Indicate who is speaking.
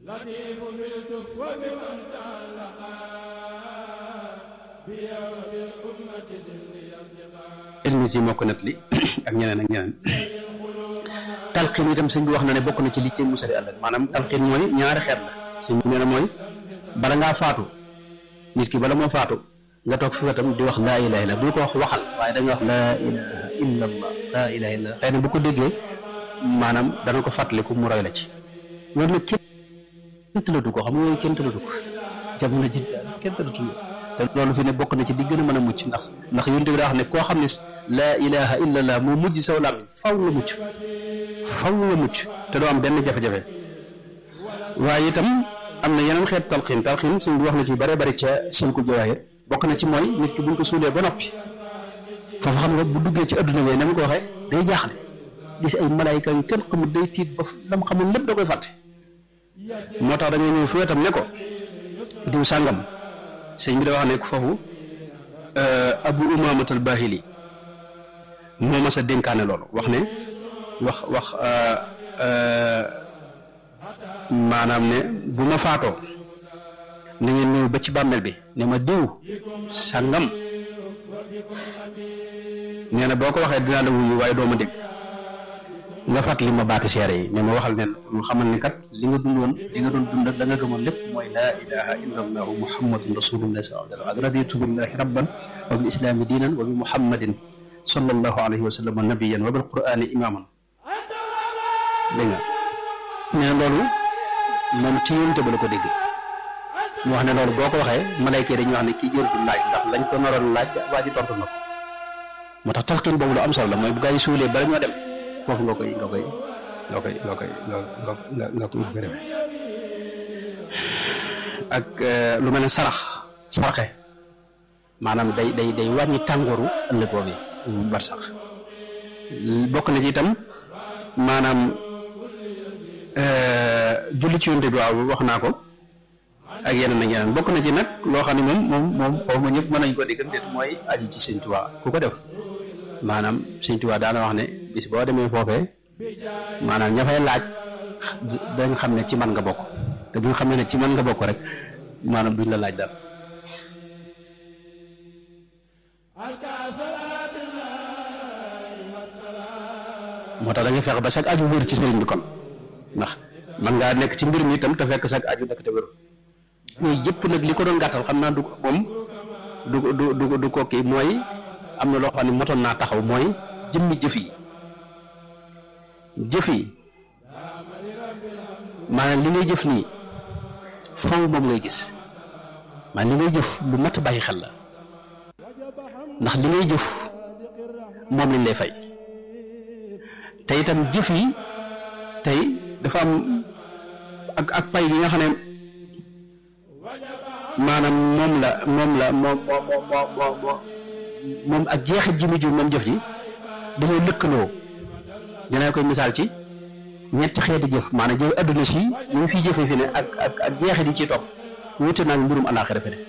Speaker 1: لطيف بالكف وبمن تعلقا بيا وبالأمة ذل يرتقى
Speaker 2: ilmi si moo ko nettali ak ñeneen ak ñeneen talqin itam sëñ bi wax na ne bokk na ci li ci musali ëllëg maanaam talqin mooy ñaari xeet la sëñ bi nee na mooy bala ngaa faatu nit ki bala moo faatu nga toog fi wetam di wax laa ilaha illa bul ko wax waxal waaye da nga wax laa ilaha illa allah laa ilaha illa xëy na bu ko déggee maanaam dana ko fàttaliku mu roy la ci loolu nag kenn tëlatu ko xam nga yooyu kenn tëlatu ko jamono ji kenn tëlatu ko te loolu fi ne bokk na ci li gën a mën a mucc ndax ndax yonent bi daa wax ne koo xam ne laa ilaha illa allah moo mujj saw làmmiñ faw nga mucc faw nga mucc te doo am benn jafe-jafe waaye itam am na yeneen xeet talxiin talxiin suñ bi wax na ci bare bari ca silku jawaahir bokk na ci mooy nit ki buñ ko suulee ba noppi foofu xam nga bu duggee ci adduna bi na ma ko waxee day jaaxle gis ay malaayika yu kenn xamul day tiit ba lam xamul lépp da koy fàtte moo tax da ngay ñëw fi wetam ne ko diw sàngam sëñ bi da wax ne foofu abu umaamat al bahili moo mas a dénkaane loolu wax ne wax wax maanaam ne bu ma faatoo na ngeen ñëw ba ci bàmmeel bi ne ma diw sàngam nee na boo ko waxee dinaa la wuyu waaye doo ma dégg nga fàttali ma baati seere yi ne ma waxal ne mu xamal ni kat li nga dundoon li nga doon dund ak da nga gëmoon lépp mooy laa ilaha illa allahu muhammadun rasulullah sallallahu alayhi wa sallam raditu billahi rabban wa bil islami diinan wa bi muhammadin sallallahu alayhi wa sallam nabiyan wa bil qur'ani imaman dégg nga nee na loolu moom ci yonte ba la ko dégg mu wax ne loolu boo ko waxee malayka yi dañuy wax ne kii jërutul laaj ndax lañ ko naroon laaj waa ji tontu na ko moo tax talxiin boobu lu am solo la mooy bu gaa yi suulee bala ñoo dem foofu nga koy nga koy nga koy nga koy nga nga nga nga koy defee ak lu mel ne sarax sarxe maanaam day day day wàññi tàngooru ëllëg boobu bar sax bokk na ci itam maanaam julli ci yonte bi waaw wax naa ko ak yeneen ak yeneen bokk na ci nag loo xam ne moom moom moom xaw ma ñëpp mën nañ ko dégg déet mooy aju ci Sëñ Tuubaa ku ko def maanaam Sëñ Tuubaa daana wax ne bis boo demee foofee maanaam ña fay laaj dañ xam ne ci man nga bokk te bu ñu xam ne ci man nga bokk rek maanaam duñ la laaj dara moo tax da nga fexe ba sag aju wér ci sëriñ bi kon ndax man ngaa nekk ci mbir mi itam te fekk sag aju nekk te wér yooyu yëpp nag li ko doon gàttal xam naa du moom du du du du ko kii mooy am na loo xam ne motoon naa taxaw mooy jëmmi jëf yi jëf yi maanaam li ngay jëf nii faw moom ngay gis maanaam li ngay jëf lu mat a bàyyi xel la ndax li ngay jëf moom lañ lay fay te itam jëf yi tey dafa am ak ak pay gi nga xam ne maanaam moom la moom la moom moo moo moo moo moom ak jeexit ji mujj moom jëf ji dañoo lëkkaloo dinaa koy misaal ci ñetti xeeti jëf maanaam jëf adduna si ñu ngi fiy jëfee fi ne ak ak ak jeexit yi ciy topp wuute naa mbirum alaaxira fi ne